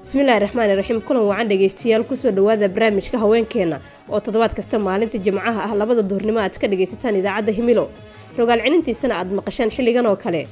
bismillaahi raxmaani raxiim kulan wacan dhegaystayaal kusoo dhowaada barnaamijka haweenkeenna oo toddobaad kasta maalinta jimcaha ah labada duhurnimo aad ka dhagaysataan idaacadda himilo rogaal cinintiisana aad maqashaan xilligan oo kale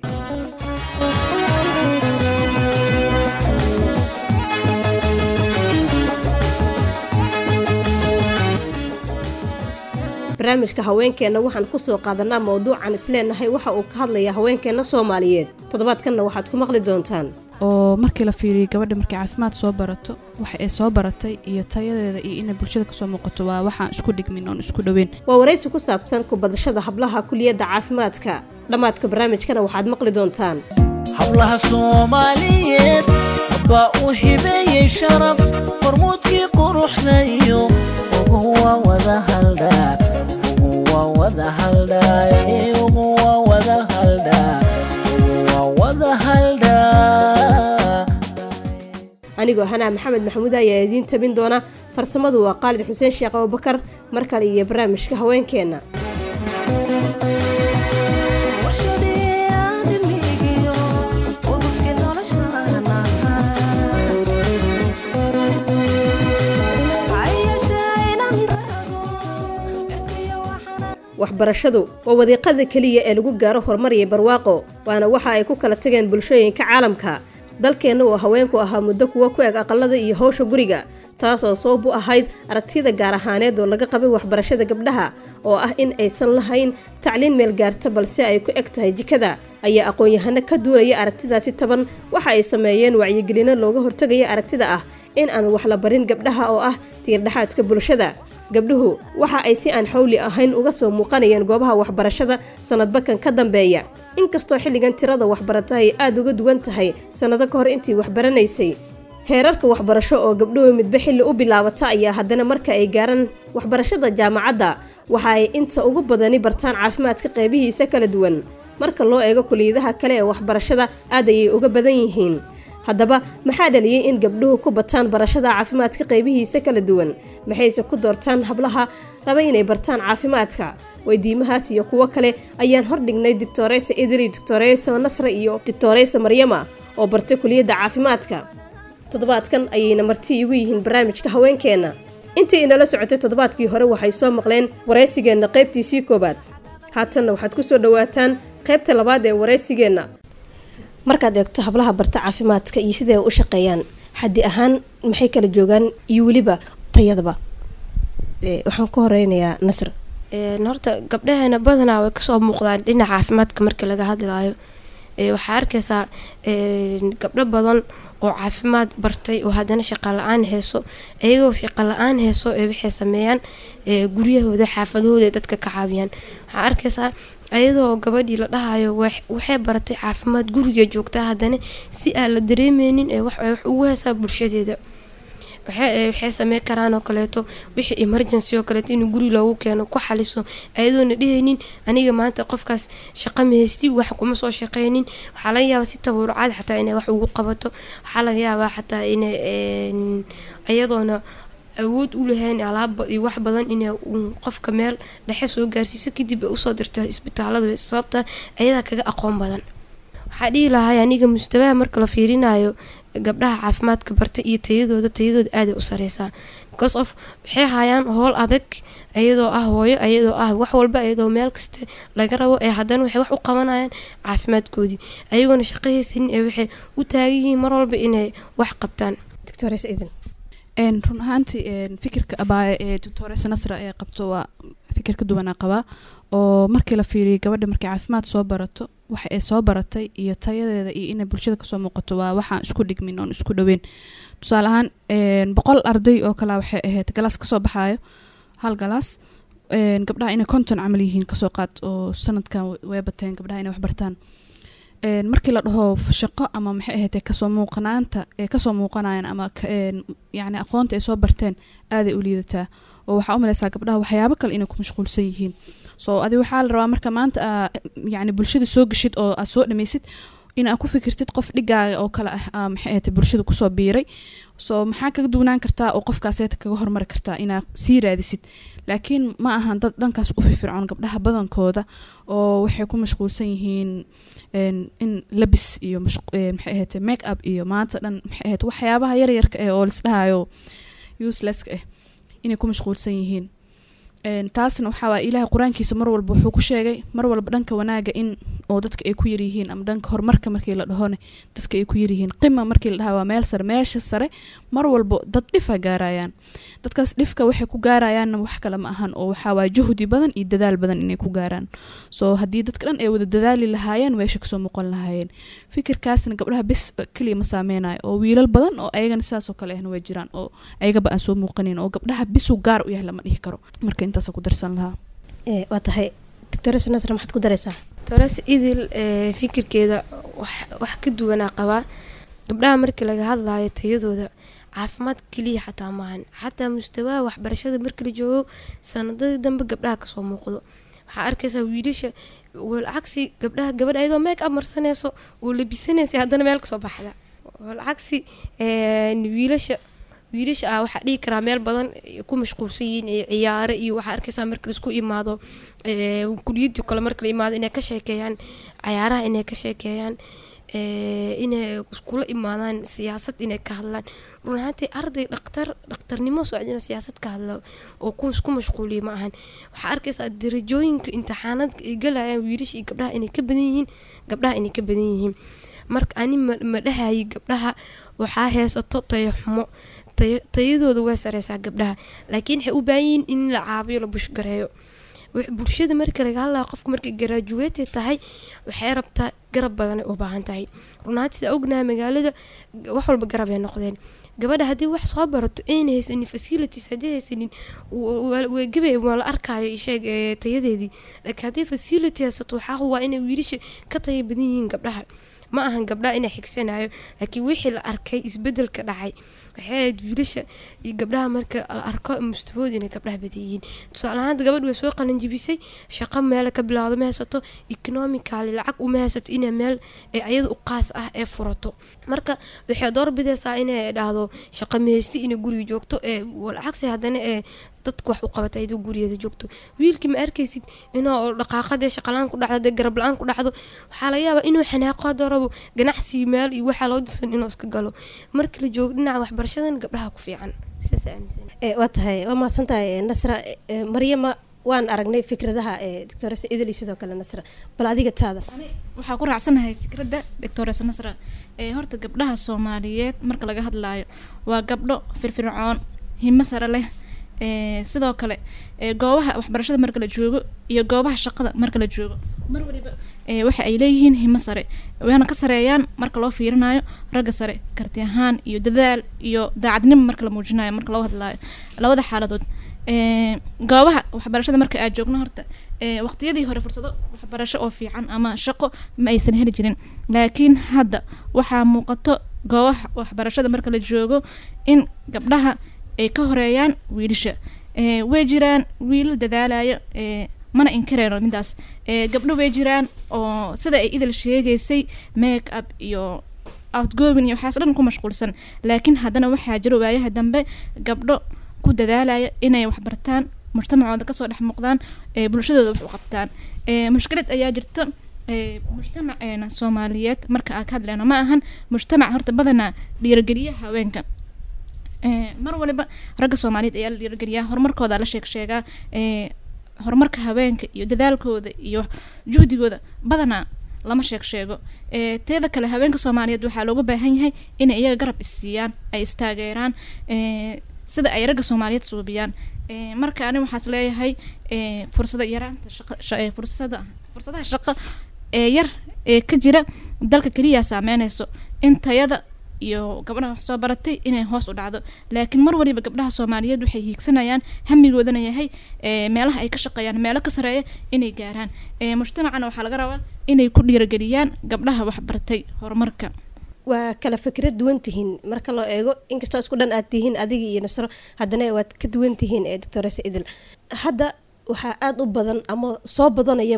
barnaamijka haweenkeenna waxaan kusoo qaadanaa mowduucan isleenahay waxa uu ka hadlayaa haweenkeenna soomaaliyeed toddobaadkanna waxaad ku maqli doontaan oo markii la fiiriyo gabadha markay caafimaad soo barato waxa ay soo baratay iyo tayadeeda iyo inay bulshada kasoo muuqato waa waxaan isku dhigmin oon isku dhoweyn waa waraysi ku saabsan kubadashada hablaha kuliyadda caafimaadka dhammaadka barnaamijkana waxaad maqli doontaan hablaha soomaaliyeed baa u hibeeyey sharaf hormuudkii quruxda iyo ugu waa wada haldhaa ugu waa wada haldhaa ugu waa wada haldhaa ugu waa wada haldhaa anigoo hanaa maxamed maxamuud ayaa idiin tabin doona farsamadu waa qaalid xuseen sheekh abubakar mar kale iyo barnaamijka haweenkeenna waxbarashadu waa wadiiqada keliya ee lagu gaaro horumar iyo barwaaqo waana waxa ay ku kala tageen bulshooyinka caalamka dalkeenna oo haweenku ahaa muddo kuwa ku eg aqalada iyo howsha guriga taasoo sabab u ahayd aragtida gaar ahaaneed oo laga qabay waxbarashada gabdhaha oo ah in aysan lahayn tacliin meel gaarta balse ay ku eg tahay jikada ayaa aqoon-yahano ka duulaya aragtidaasi taban waxa ay sameeyeen wacyigelino looga hortegaya aragtida ah in aan wax la barin gabdhaha oo ah tiirdhexaadka bulshada gabdhuhu waxa ay si aan xawli ahayn uga soo muuqanayeen goobaha waxbarashada sannadbakan ka dambeeya inkastoo xilligan tirada waxbarata ay aada uga duwan tahay sannado ka hor intii waxbaranaysay heerarka waxbarasho oo gabdhuhu midba xilli u bilaabata ayaa haddana marka ay gaaraan waxbarashada jaamacadda waxa ay inta ugu badani bartaan caafimaadka qeybihiisa kala duwan marka loo eego kuliyadaha kale ee waxbarashada aad ayay uga badan yihiin haddaba maxaa dhaliyey in gabdhuhu ku bataan barashada caafimaadka qeybihiisa kala duwan maxayse ku doortaan hablaha raba inay bartaan caafimaadka weydiimahaas iyo kuwo kale ayaan hordhignay doctoreysa idri doctoreysa nasre iyo doctoreysa maryama oo bartay kuliyadda caafimaadka toddobaadkan ayayna marti igu yihiin barnaamijka haweenkeenna intii inala socotay toddobaadkii hore waxay soo maqleen waraysigeenna qaybtiisii koowaad haatanna waxaad ku soo dhowaataan qaybta labaad ee waraysigeenna markaad eegto hablaha barta caafimaadka iyo siday u shaqeeyaan xaddi ahaan maxay kala joogaan iyo weliba tayadaba waxaan ka horeynayaa nasr horta gabdhaheena badanaa way kasoo muuqdaan dhinaca caafimaadka marka laga hadlaayo waxaa arkaysaa gabdho badan oo caafimaad bartay oo haddana shaqa la-aan heeso iyagoo shaqa la-aan heeso ee waxay sameeyaan guryahooda xaafadahooda dadka ka caawiyaan waxaa arkaysaa ayadoo gabadhii la dhahayo waxay baratay caafimaad guriga joogtaa haddana si aan la dareemeynin ee wax ugu heesaa bulshadeeda waxay sameyn karaan oo kaleeto wixii emergency oo kaleeto in guri loogu keeno ku xaliso ayadoona dhehaynin aniga maanta qofkaas shaqa mahaysti wax kuma soo shaqeynin waxaa laga yaabaa si taburucaad xataa inay wax ugu qabato waxaa laga yaabaa xataa inay ayadoona awood u lahayn alaab iyo wax badan inay qofka meel dhexe soo gaarsiiso kadib ay usoo dirta isbitaalada sababta ayadaa kaga aqoon badan waxaa dhihi lahay aniga mustabaha marka la fiirinayo gabdhaha caafimaadka barta iyo tayadooda tayadooda aaday u sareysaa because of waxay hayaan howl adag iyadoo ah hooyo iyadoo ah wax walba iyadoo meel kasta laga rabo ee haddana waxay wax u qabanayaan caafimaadkoodii ayagoona shaqahaysanin ee waxay u taagan yihiin mar walba inay wax qabtaan run ahaantii fikirka abaaye ee doctoresa nasra ee qabto waa fikir ka duwanaa qabaa oo markii la fiiriyo gabadha markay caafimaad soo barato waxa ay soo baratay iyo tayadeeda iyo inay bulshada kasoo muuqato waa waxaan isku dhigmin oon isku dhoweyn tusaale ahaan boqol arday oo kale waxay ahayd galaas kasoo baxaayo hal galaas gabdhaha inay konton camal yihiin kasoo qaad oo sanadkan way bateen gabdhaha inay wax bartaan markii la dhaho shaqo ama maxay ahayd kasoo muuqanaanta ee kasoo muuqanayan ama yani aqoonta ay soo barteen aaday u liidataa oo waxaa u maleysaa gabdhaha waxyaabo kale inay ku mashquulsan yihiin so adi waxaa la rabaa marka maanta yani bulshada soo geshid oo aad soo dhameysid in aad ku fikirtid qof dhigaaga oo kale ah aa maxay ahayd bulshada kusoo biiray so maxaa kaga duwanaan kartaa oo qofkaaseeta kaga hormari kartaa inaad sii raadisid laakiin ma ahan dad dhankaas u firfircoon gabdhaha badankooda oo waxay ku mashquulsan yihiin een, in labis iyo mashqu- een, maxay ahayd make up iyo maanta dhan maxay ahayd waxyaabaha yaryarka ah oo lisdhahayo uselesska ah inay ku mashquulsan yihiin Een, taasna waxaa waay ilaahay qur-aankiisa mar walba wuxuu ku sheegay mar walba dhanka wanaaga in oo dadka ay ku yaryihiin ama dhanka horumarka markii la dhahone dadka ay ku yaryihiin qima markii la dhahaa waa meel sare meesha sare mar walba dad dhifa gaarayaan dadkaas dhifka waxay ku gaarayaanna wax kale ma ahan oo waxaa waay juhdi badan iyo dadaal badan inay ku gaaraan so haddii dadka dhan ay wada dadaali lahaayeen meesha kasoo muuqan lahaayeen fikirkaasna gabdhaha bis keliya ma saameynayo oo wiilal badan oo ayagana sidaas oo kale ahna way jiraan oo ayagaba aan soo muuqanin oo gabdhaha bisu gaar u yahay lama dhihi karo marka intaasa ku darsan lahaa ee waa tahay doctores nasra maxaad ku daraysaa tores idil ee, fikirkeeda wax- wax ka duwanaa qabaa gabdhaha markii laga hadlayo tayadooda caafimaad keliya xataa maahan xataa mustawaha waxbarashada markii la joogo sanadadii dambe gabdhaha kasoo muuqdo waxaa arkaysaa wiilasha walcagsi gabdhaha gabadha ayadoo make up marsanayso oo labisanaysa haddana meel kasoo baxda walcagsi een, wiilasha wiilasha ah waxaa dhihi karaa meel badan ay ku mashquulsan yihiin ee ciyaare iyo waxaa arkaysaa marka laisku imaado ee, kuliyadii kale marka la imaado inay ka sheekeeyaan cayaaraha inay ka sheekeeyaan ee, inay iskula imaadaan siyaasad inay ka hadlaan run ahaantii arday dhaktar dhaktarnimo socda inuu siyaasad ka hadlo oo ku ku mashquuliya ma ahan waxaa arkaysaa darajooyinka imtixaanaadka ay galayaan wiilasha iyo gabdhaha inay ka badan yihiin gabdhaha inay ka badan yihiin marka ani ma ma dhahayi gabdhaha waxaa heesato tayo xumo tayo- tayadooda way sareysaa gabdhaha laakiin waxay u baahan yihiin in la caabiyo la bushgareeyo wax- bulshada marka laga hadlaya qofka markay graduate tahay waxay rabtaa garab badanay u baahan tahay runaanti sida ognahay magaalada g- wax walba garab ay noqdeen gabadha haddii wax soo barato ayna haysanin facilities haddii haysanin wegabay waa la arkaayo isheeg ee, tayadeedii laakiin haddii facility haysato waxaa huwaa inay wiilasha ka taya badan yihiin gabdhaha ma ahan gabdhaha inay xigsanayo laakiin wixii la arkay isbedelka dhacay waxay ahayd wiilasha iyo gabdhaha marka la arko mustawooda inay gabdhaha badan yihiin tusaale ahaan gabadh way soo qalanjibisay shaqo meela ka bilaawdo ma haysato economically lacag uma haysato inay meel ee ayada u qaas ah ee furato marka waxay doorbidaysaa inay dhahdo shaqo mahaysti inay guriga joogto ee lacagsi haddana ee dadka wax u qabata ayadoo gurigeeda joogto wiilkii ma arkaysid inuu dhaqaaqadee shaqalaan ku dhacdo dee garab la-aan ku dhacdo waxaa laga yaabaa inuu xanaaqo haddoo rabo ganacsi meel iyo waxaa loo dirsan inuu iska galo marka la joogo dhinaca waxbarashadan gabdhaha ku fiican sidaas aaminsan ee waa tahay waa mahadsan tahay ee, nasra ee, maryama waan aragnay fikradaha ee doctores idil iyo sidoo kale nasra bal adiga taada waxaa ku raacsanahay fikradda doctores nasra ee horta gabdhaha soomaaliyeed marka laga hadlaayo waa gabdho firfircoon himo sare leh ee sidoo kale ee goobaha waxbarashada marka la joogo iyo goobaha shaqada marka la joogo mar waliba ee waxa ay leeyihiin himo sare wayna ka sareeyaan marka loo fiirinayo ragga sare karti ahaan iyo dadaal iyo daacadnimo marka la muujinayo marka loo hadlaayo labada xaaladood ee goobaha waxbarashada marka aad joogno horta ee waqtiyadii hore fursado waxbarasho oo fiican ama shaqo ma aysan heli jirin laakiin hadda waxaa muuqato goobaha waxbarashada marka la joogo in gabdhaha ay ka horeeyaan wiilasha ee way jiraan wiilal dadaalaya ee mana inkareyno midaas ee gabdho way jiraan oo sida ay idil sheegaysay make up iyo outgoing iyo waxaas dhan ku mashquulsan laakiin haddana waxaa jiro waayaha dambe gabdho ku dadaalaya inay waxbartaan mujtamacooda kasoo dhex muuqdaan ee bulshadooda wax u qabtaan ee mushkilad ayaa jirta ee mujtamaceena soomaaliyeed marka aan ka hadleyno ma ahan mujtamac horta badanaa dhiirogeliya haweenka ee mar waliba ragga soomaaliyeed ayaa la dhiirogeliyaa horumarkooda la sheeg sheegaa ee horumarka haweenka iyo dadaalkooda iyo juhdigooda badanaa lama sheeg sheego ee teeda kale haweenka soomaaliyeed waxaa looga baahan yahay inay iyaga garab isiiyaan ay istaageeraan ee sida ay ragga soomaaliyeed suubiyaan ee marka ani waxaas leeyahay ee fursada yaraanta shaqa sha- ee fursada fursadaha shaqo ee yar ee ka jira dalka keliya saameynayso in tayada iyo gabdhaha wax soo baratay inay hoos u dhacdo laakiin mar waliba gabdhaha soomaaliyeed waxay hiigsanayaan hamigoodana yahay ee meelaha ay ka shaqeeyaan meelo ka sareeya inay gaaraan ee mujtamacana waxaa laga rabaa inay ku dhiirageliyaan gabdhaha waxbartay horumarka waa kala fikrad duwan tihiin marka loo eego inkastoo isku dhan aad tihiin adiga iyo nasro haddana waad ka duwan tihiin ee doctores idil hadda waxaa aada u badan ama soo badanayaba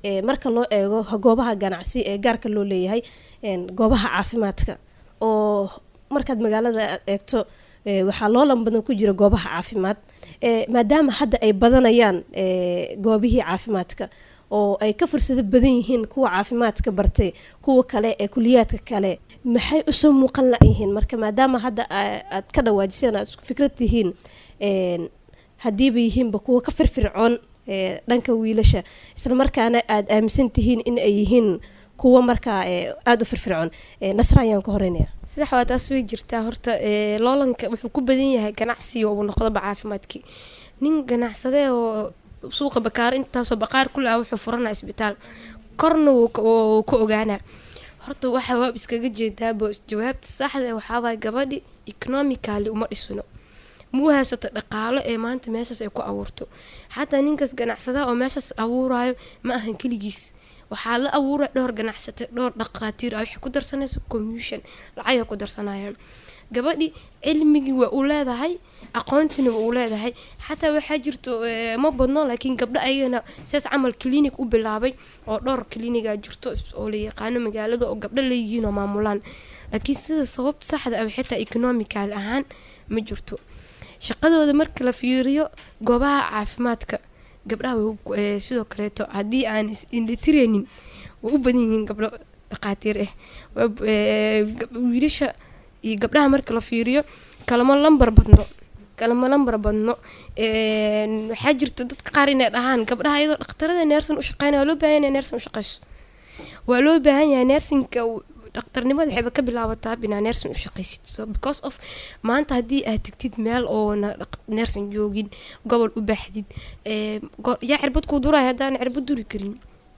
ee marka loo eego goobaha ganacsi ee gaarka loo leeyahay een, goobaha caafimaadka oo markaad magaalada aad eegto ee, waxaa loolan badan ku jira goobaha caafimaad ee, maadaama hadda ay badanayaan ee, goobihii caafimaadka oo ay ka fursado badan yihiin kuwa caafimaadka bartay kuwa kale ee kuliyaadka kale maxay usoo muuqan la-yihiin marka maadaama hadda aa- aad ka dhawaajiseen aad isku fikrad tihiin een, haddiiba yihiinba kuwa ka firfircoon ee, dhanka wiilasha islamarkaana aad aaminsan tihiin in ay yihiin kuwa markaa ee, aada u firfircoon Ee, nasra ayaan ka horeynaya sadex waa taas way jirtaa horta ee, loolanka wuxuu ku badan yahay ganacsiga uu noqdoba caafimaadkii nin ganacsade oo suuqa bakaar intaasoo baqaar ku laha wuxuu furanaa isbitaal korna wuu ka- wuu ka ogaanaa horta waxa waab iskaga jeedaabo jawaabta saxda eh waxaa waay gabadhi economically uma dhisno muu haysato dhaqaalo ee maanta meeshaas ay ku abuurto xataa ninkaas ganacsadaha oo meeshaas abuurayo ma ahan keligiis waxaa la abuuraya dhowr ganacsate dhowr dhaqaatiir ah waxay ku darsanaysa commission lacagay ku darsanayaan gabadhi cilmigii waa uu leedahay aqoontina waa uu leedahay xataa waxaa jirto eh, ma badno laakiin gabdho ayagana sidaas camal clinic u bilaabay oo dhowr cliniga jirto is- oo la yaqaano magaalada oo gabdho leeyihiin oo maamulaan laakiin sida sababta saxda ah waxay tahay economical ahaan ma jirto shaqadooda marka la fiiriyo goobaha caafimaadka gabdhaha way u- eh, sidoo kaleeto haddii aan is indhatireynin way u badan yihiin gabdho dhaqaatiir ah Waa b- eh, gab- wiilasha iyo gabdhaha marka la fiiriyo kalama lambar badno kalama lambar badno Een, waxaa jirto dadka qaar inay dhahaan gabdhaha iyadoo dhaqtarada neersan u shaqeynaya waa loo baahan yahay neersan u shaqeyso waa loo baahan yahay neersinka dhaqtarnimada waxayba ka bilaabataa binaa neersan u shaqaysid so because of maanta haddii aad tegtid meel oona neersan joogin gobol u baaxdid ee, go- yaa cirbad kuu duraya haddaan cirbad duri karin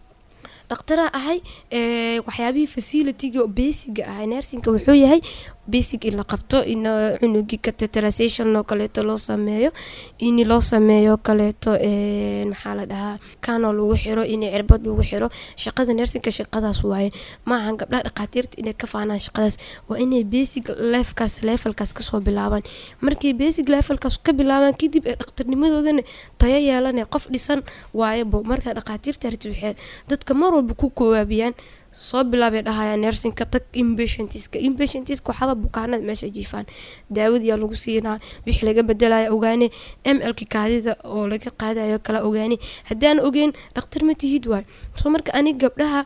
dhaqtara ahay ee, waxyaabihii facilitiga oo basiga ahay nersinka wuxuu yahay basic in la qabto in uh, cunugii cateterization oo kaleeto loo sameeyo in loo sameeyo kaleeto een, maxaa la dhahaa kano lagu xiro in cirbad lagu xiro shaqada nersinka shaqadaas waaye maahan gabdhaha dhaqaatiirta inay ka faanaan shaqadaas waa inay basic levelkaas levelkaas kasoo bilaabaan markay basic levelkaas ka bilaabaan kadib ee dhaqtarnimadoodana tayo yeelanee qof dhisan waayebo marka dhaqaatiirta arti waxay dadka mar walba ku kowaabiyaan soo bilaabay dhahayaan nersinka tag inpatientiska inpatientiska waxaaba bukaanada meesha jiifaan daawadiyaa lagu siinaa wixii laga bedelaya ogaane mlki kaadida oo laga qaadayo kala ogaane haddaan ogeyn dhaqtar ma tihid waay soo marka anig gabdhaha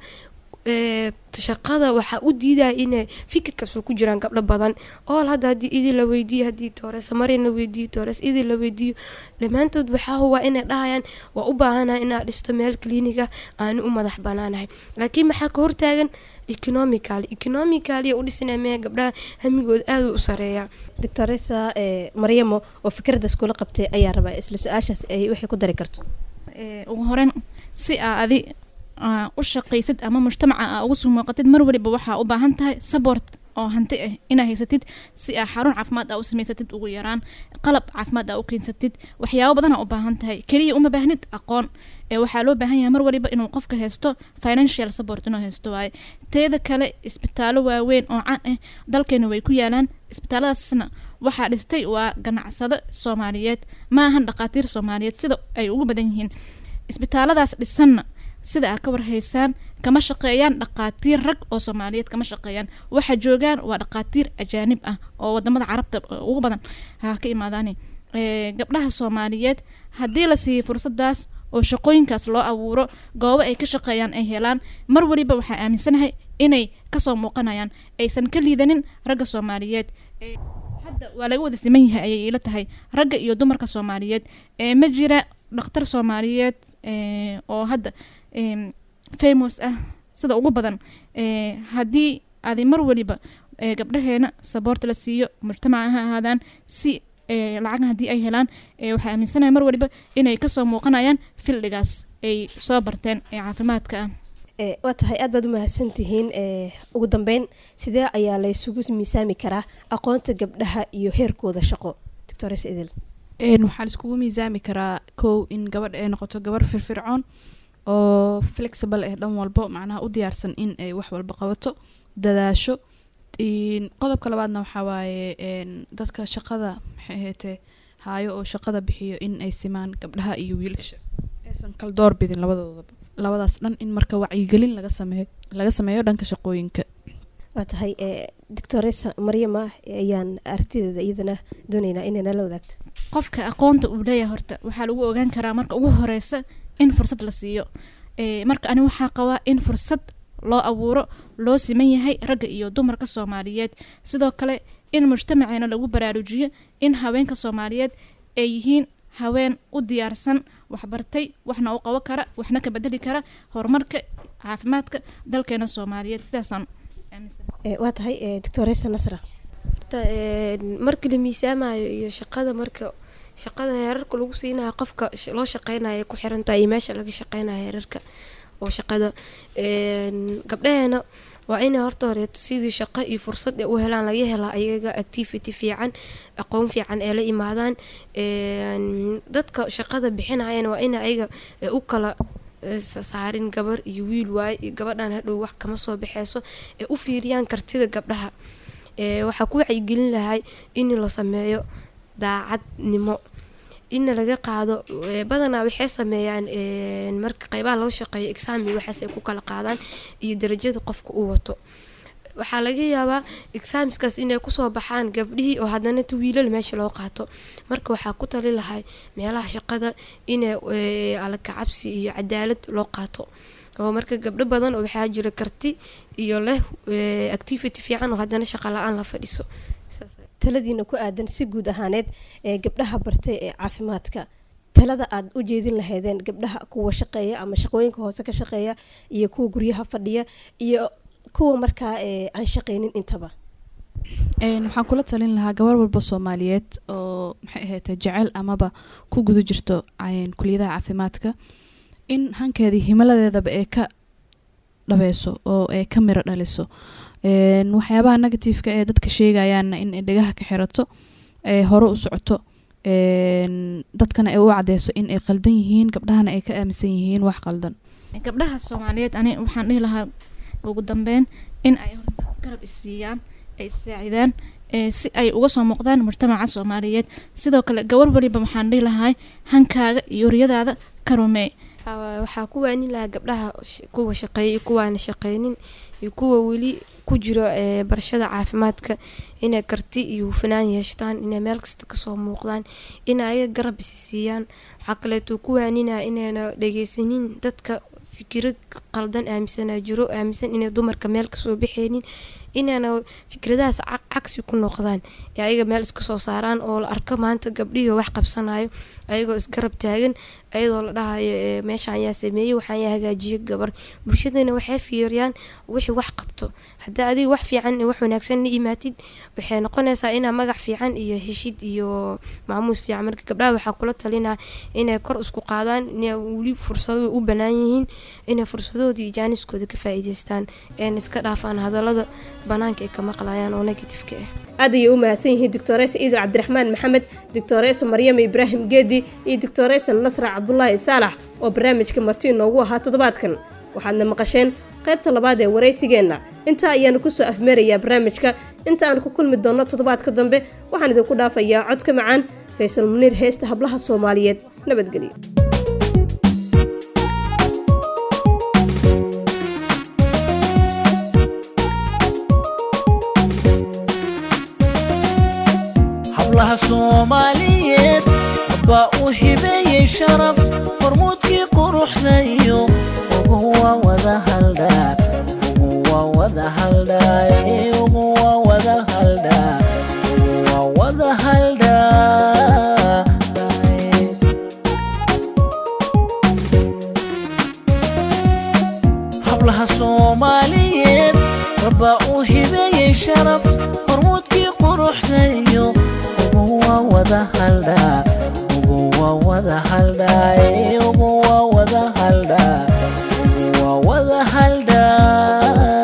ee, shaqada waxaa u diidaya inay fikirkaas oo ku jiraan gabdho badan ool hadda haddii idin la weydiiyo haddii toores marin la weydiiyo toores idin la weydiiyo dhammaantood waxaa huwa inay dhahayaan waa u baahanahay inaad dhisto meel kliniga aanu u madax banaanahay laakiin maxaa ka hortaagan economical economically u dhisinaya mee gabdhaha hamigooda aada u sareeya doctoresa ee, maryamo oo fikraddaas kula qabtay ayaa rabaa isla su-aashaas ay waxay ku dari karto Ee, ugu horeyn si aa adi aa, u shaqaysid ama mujtamaca aa uga soo muuqatid mar waliba waxaa u baahan tahay support oo hanti ah inaa haysatid si aa xarun caafimaad aa u samaysatid ugu yaraan qalab caafimaad aa u keensatid waxyaabo badan aa u baahan tahay keliya uma baahnid aqoon ee waxaa loo baahan yahay mar waliba inuu qofka haysto financial support inuu haysto waaye teeda kale isbitaallo waaweyn oo caan ah dalkeena way ku yaalaan isbitaalladaasna waxaa dhistay waa ganacsado soomaaliyeed ma ahan dhaqaatiir soomaaliyeed sida ay ugu badan yihiin isbitaalladaas dhisanna sida aad ka warhaysaan kama shaqeeyaan dhaqaatiir rag oo soomaaliyeed kama shaqeeyaan waxa joogaan waa dhaqaatiir ajaanib ah oo wadamada carabta ugu badan ha ka imaadaan Ee, gabdhaha soomaaliyeed haddii la siiyo fursadaas oo shaqooyinkaas loo abuuro goobo ay ka shaqeeyaan ay helaan mar waliba waxaa aaminsanahay inay kasoo muuqanayaan aysan ka liidanin ragga soomaaliyeed Ee, hadda waa laga wada siman yahay ayay ila tahay ragga iyo dumarka soomaaliyeed ee ma jira dhakhtar soomaaliyeed ee, oo hadda em, famous ah sida ugu badan ee, haddii adi mar waliba ee, gabdhaheena saboorta la siiyo mujtamaca ha ahaadaan si ee, lacag haddii ay helaan ee, waxaa aaminsanahay mar waliba inay kasoo muuqanayaan fildigaas ay soo barteen ee caafimaadka ah Ee, waa tahay aad baad u mahadsantihiin ee, ugu dambeyn sidee ayaa laysugu miisaami karaa aqoonta gabdhaha iyo heerkooda shaqo doctores idil Een, waxaa laiskugu miisaami karaa kow in gabadh ay noqoto gabar firfircoon oo flexible ah dhan walbo macnaha u diyaarsan in ay wax walba qabato dadaasho Een, qodobka labaadna waxaa waaye een, dadka shaqada maxay ahaatee haayo oo shaqada bixiyo in ay simaan gabdhaha iyo wiilasha aysan kala door bidin labadoodaba labadaas dhan in marka wacyigelin laga sameeyo laga sameeyo dhanka shaqooyinka waa tahay doctoresa maryama ayaan aragtideeda iyadana dooneynaa inay nala wadaagto qofka aqoonta uu leeyahay horta waxaa lagu ogaan karaa marka ugu horeysa in fursad la siiyo marka ani waxaa qabaa in fursad loo abuuro loo siman yahay ragga iyo dumarka soomaaliyeed sidoo kale in mujtamaceena lagu baraarujiyo in haweenka soomaaliyeed ay yihiin haween u diyaarsan waxbartay waxna u qabo kara waxna ka bedeli kara horumarka caafimaadka dalkeena soomaaliyeed sidaasaan waa tahay doctoresa nasra marka la miisaamayo iyo shaqada marka shaqada heerarka lagu siinayo qofka loo shaqeynayo ku xirantahay iyo meesha laga shaqeynayo heerarka oo shaqada gabdhaheena waa inay horta horeeto sidii shaqo iyo fursad u helaan laga helaa ayaga activity fiican aqoon fiican ee la imaadaan dadka shaqada bixinayana waa ina ayaga u kala saarin gabar iyo wiil waaye gabadhan hadhow wax kama soo baxeyso ee u fiiriyaan kartida gabdhaha waxaa ku wacyigelin lahay in la sameeyo daacadnimo in laga qaado badanaa waxay sameeyaan marka qeybaha laga shaqeeyo exami waxaas ay ku kala qaadaan iyo darajada qofka uu wato waxaa laga yaabaa examiskaas inay kusoo baxaan gabdhihii oo haddana ta wiilal meesha loo qaato marka waxaa ku tali lahay meelaha shaqada inay alakacabsi iyo cadaalad loo qaato oo marka gabdho badan oo waxaa jira karti iyo leh activity fiican oo haddana shaqa la-aan la fadhiso taladiina ku aadan si guud ahaaneed ee gabdhaha bartay ee caafimaadka talada aada u jeedin lahaydeen gabdhaha kuwa shaqeeya ama shaqooyinka hoose ka shaqeeya iyo kuwa guryaha fadhiya iyo kuwa markaa aan shaqeynin intaba waxaan kula talin lahaa gabar walba soomaaliyeed oo maxay ahayd jecel amaba ku guda jirto kuliyadaha caafimaadka in hankeedii himaladeedaba ee ka dhabeyso oo ay ka miro dhaliso waxyaabaha negativeka ee dadka sheegayaanna in ay dhegaha ka xirato ee hore u socoto dadkana ay u cadeyso in ay qaldan yihiin gabdhahana ay ka aaminsan yihiin wax qaldan gabdhaha soomaaliyeed ani waxaan dhihi lahaa ugu dambeyn in ay garab isiiyaan ay isaacidaan si ay uga soo muuqdaan mujtamaca soomaaliyeed sidoo kale gabar waliba waxaan dhihi lahay hankaaga iyo riyadaada ka rumeey waxaa ku waanin lahaa gabdhaha kuwa shaqeeya iyo kuwaana shaqeynin iyo kuwa weli ku jiro barashada caafimaadka inay karti iyo hufanaan yeeshtaan inay meel kasta kasoo muuqdaan in ayaga garab isi siiyaan waxaa kaleeto ku waaninaa inayna dhageysanin dadka fikiro qaldan aaminsanaa jiro aaminsan inay dumarka meel kasoo baxeynin inayna fikradahaas cagsi ku noqdaan ee ayaga meel iska soo saaraan oo la arko maanta gabdhihii wax qabsanayo ayagoo isgarab taagan ayadoo la dhahayo meeshaan yaa sameeyey waxaan yaa hagaajiyo gabar bulshadana waxay fiiriyaan wixii wax qabto haddii adiga wax fiican wax wanaagsan la imaatid waxay noqonaysaa inaa magac fiican iyo heshid iyo maamuus fiican marka gabdhaha waxaa kula talinaa inay kor isku qaadaan inay weli fursado u banaan yihiin inay fursadooda iyo jaaniskooda ka faa'iideystaan een iska dhaafaan hadallada banaanka ay ka maqlayaan oo negatifeka ah aad ayay u mahadsan yihiin doctoresa iido cabdiraxmaan maxamed doctoresa maryama ibraahim geedi iyo doctoresa nasra cabdulaahi saalax oo barnaamijka marti inoogu ahaa toddobaadkan waxaadna maqasheen qaybta labaad ee waraysigeenna intaa ayaanu ku soo afmeerayaa barnaamijka inta aan ku kulmi doonno toddobaadka dambe waxaan idinku dhaafayaa codka macaan faysal muniir heesta hablaha soomaaliyeed nabadgelyo hablaha soomaaliyeed baa u hibeeyey sharaf hormuudkii quruxdayo ugu waa wada haldhaa ugu waa wada haldhaa ugu waa wada haldhaa ugu waa wada haldhaa hablaha soomaaliyeed rabbaa u hibeeyey sharaf hormuudkii quruxdayo ugu waa wada haldhaa ugu waa wada haldhaa ugu waa wada haldhaa ugu waa wada haldhaa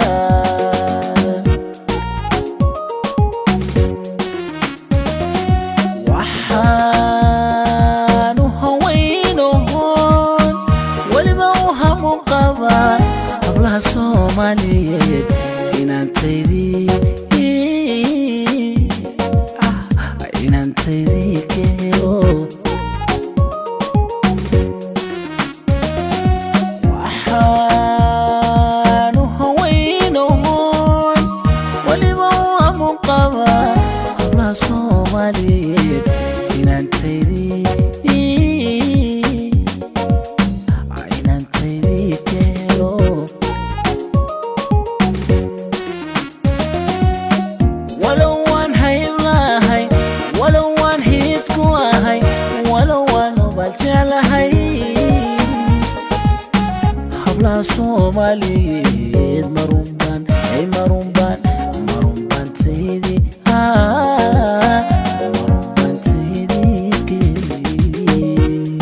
waxaan u hawaynohoon weliba u hamu qabaa hablaha soomaaliyeed inaantaydii inaantaydii keeno soomaaliyeed inaantaydii inaantaydii keeno walow waan haylahay walow waan hiid ku ahay walow waan ubal jeclahay hablaha soomaaliyeed marunbaan ay marunbaan marunbaan taydii marunbaan taydii keli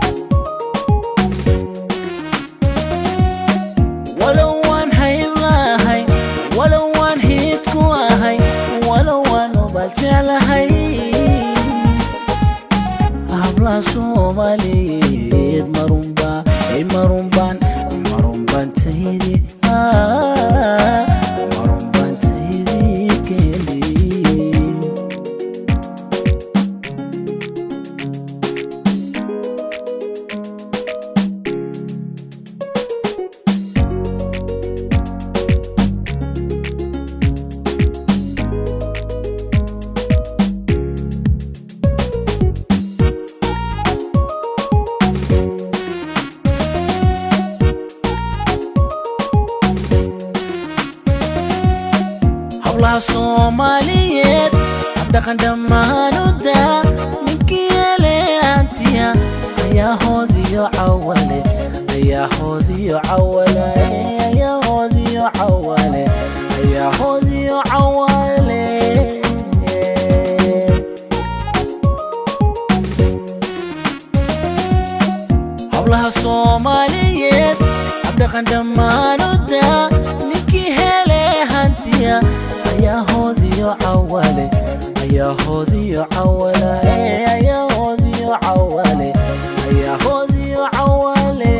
walow waan haylahay walow waan hiid ku ahay walow waan ubal jeclahay hablaha soomaaliyeed marunbaa ay marunbaan marunbaan taydii marunbaan taydii keli hablaha soomaaliyeed habdhaqan dhammaanuda ninkii eleantiya ayaa hoodiyo cawale ayaa hoodiyo cawale ayaa hoodiyo cawale ayaa hoodiyo cawale hablaha soomaaliyeed habdhaqan dhammaanuda ninkii hele hantiya ayaa hoodiyo cawale ayaa hoodiyo cawale ayaa hoodiyo cawale ayaa hoodiyo cawale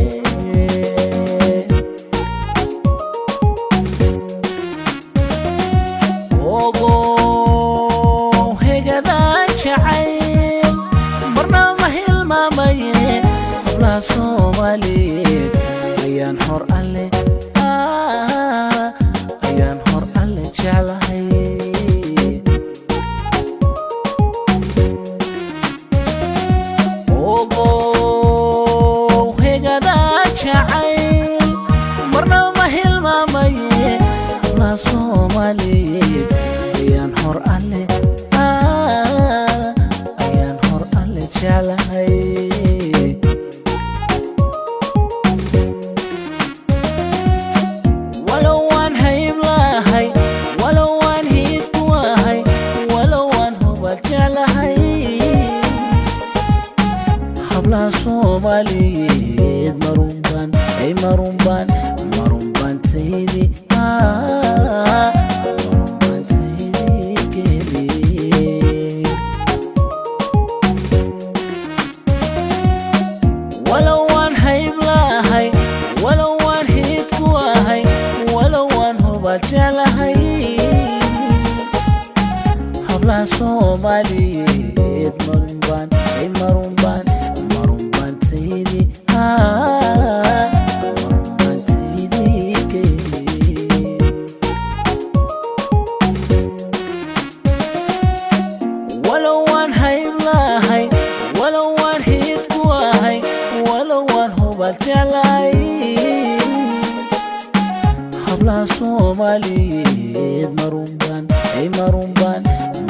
ogow hegadaan jacayl marna ma hilmaamaye hablaha soomaaliyeed ayaan hor alle ah, ayaan hor alle jeclahay ogow hegadaan jacayl marna ma hilmaamaye hablaha soomaaliyeed ayaan hor alle ah, ayaan hor alle jeclahay walow waan haylahay walow waan hiid ku ahay walow waan hubal jeclahay hablaha soomaaliyeed marunbaan ay marunbaan marunbaan taydii marunbaan taydii keli walow waan haylahay walow waan hiid ku ahay walow waan hubal jeclahay hablaha soomaaliyeed marunbaan ay marunbaan marunbaan taydii marunbaan taydii keli walow waan haylahay walow waan hiid ku ahay walow waan hubal jeclahay hablaha soomaaliyeed marunbaan ay marunbaan